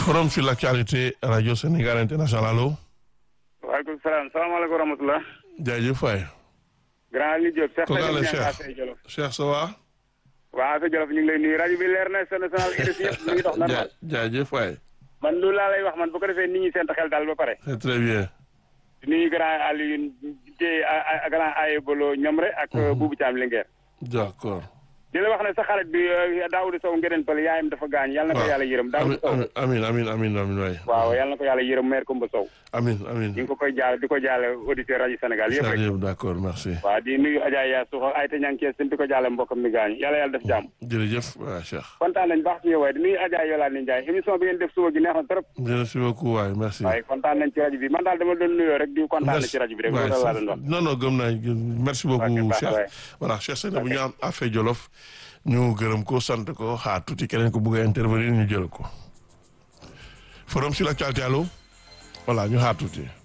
forum sur l'actualité radio Sénégal international allo. waaleykum salaam salaamaaleykum wa rahmatulah. jaajëf waay. grand Aliou Diop. kooku àll Cheikh Cheikh Cheikh ça va. waaw Afia Jolof ñu ngi lay nuyu rajo bi leer na sa national RFI yëpp ñu ngi dox normal. jaajëf waay. man loolu laa lay wax man bu ko defee nit ñi seen xel daal ba pare. c'est très bien. di nuyu grand Aliou Dieye grand Aye Bolo Ñomre ak Boubou Thiam Linguère. d'accord. di la wax ne sa xarit bi Daouda Sow ngeen pël yaayam dafa gaañ yàlla na ko yàlla yërëm Daouda Sow amin amin amin amin waay. waaw yàlla na ko yàlla yërëm maire Koumba Sow. amin amin ñu ngi ko koy jaale di ko jaale auditeur rajo Sénégal yëpp rek. jaajëf d'accord merci. waaw di nuyu Adja Yaa Suux ak Ayta Ñang Kees di ko jaale mbokkam mi gaañ yàlla yàlla def jàmm. jërëjëf waay Cheikh. kontaan nañ baax ci yow waaye di nuyu Adja Yolande Ndiaye émission bi ngeen def suba gi neex na trop. merci beaucoup waay merci. waaye kontaan nañ ci rajo bi man daal dama doon nuyoo rek di kontaan na ci rajo bi rek loolu laa doon wax. non non gëm naa merci beaucoup Cheikh voilà Cheikh Sène bu ñu am affaire Jolof ñu gërëm ko sant ko xaar tuuti keneen ko bëgg a intervenir ñu jël ko forum sur l'actualité allo voilà ñu xaar tuuti